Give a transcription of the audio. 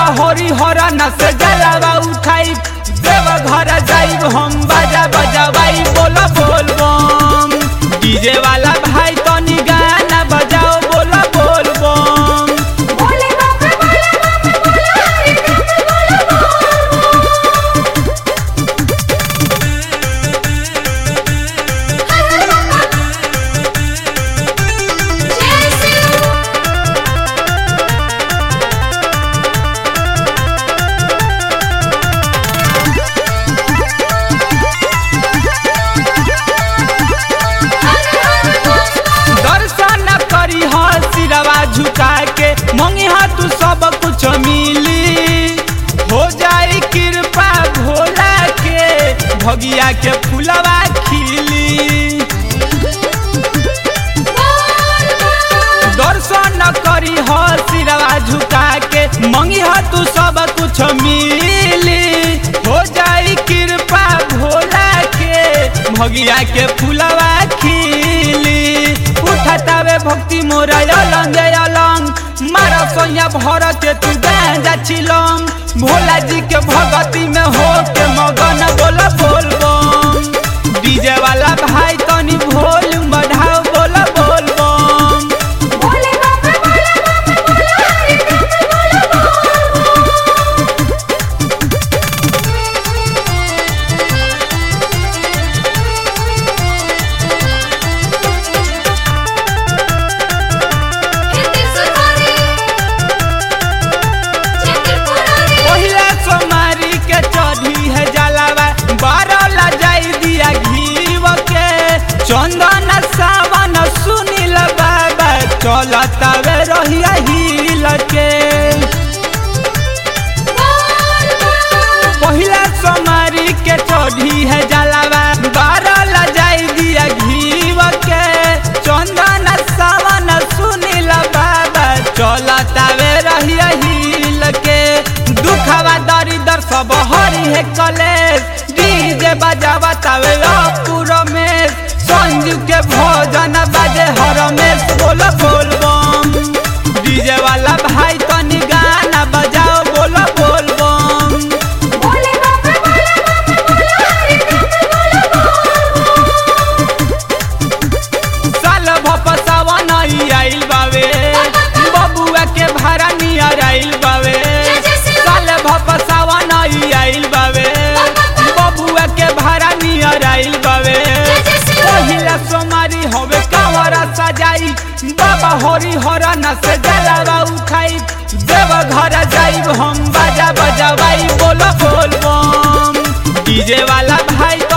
बाबा हरि हरन से जलावा उठाई देव घर जाइब हम बाजा बजावाई बोलो बोल बम डीजे वाला भाई तनी गाना बजाओ बोलो बोल बम बोले बाबा बोले बाबा बोले हरि राम बोले बोल जय शिव दर्शन करी ह सिरवा झुका के मंगी हा तू सब कुछ मिली हो जाई कृपा भोला के भगिया के फुलवा खिली दर्शन करी ह सिरवा झुका के मंगी ह तू सब कुछ मिली हो जाई कृपा भोला के भगिया के फुलवा खिली उठतावे भक्ति मोरा अलंग अलंग मारा सोया भर के तू गांजा छिलम भोला जी के भगती में हो के मगन बोला बोल बम डीजे वाला भाई तनी भोल बढ़ाओ बोला बोल बम बोले बाबा बोले बाबा बोले हरि राम बोले हिंदी सुनारी चक्रपुरारी पहिला सोमारी के चढ़ी है जलावा बारह ला जाई दिया घीव के चंदन सावन सुनील बाबा चलतावे रहिया हिल के पहिला सोमारी के चढ़ी है जलावा बारह ला जाई दिया घीव के चंदन सावन सुनील बाबा चलतावे रहिया हिल के दुखवा दरिदर सब हरी है कलेश डीजे बजावा तावे पूरा में संजू के भोजन बाजे हरमेश बोलो बोल बम डीजे वाला भाई तनी गाना बजाओ बोलो बोल बम बोले बाबा बोले बाबा बोले हरि राम बोले साल भप सावन आई आइल बावे बबुआ के भाड़ा नियर आइल बावे साल भप सावन आई आइल बावे बबुआ के भाड़ा नियर आइल बावे पहिला सोमारी हवे कावरा सजाई बाबा हरि हरन से जलावा उठाई देव घर जाइब हम बाजा बजावाई बोलो बोल बम डीजे वाला भाई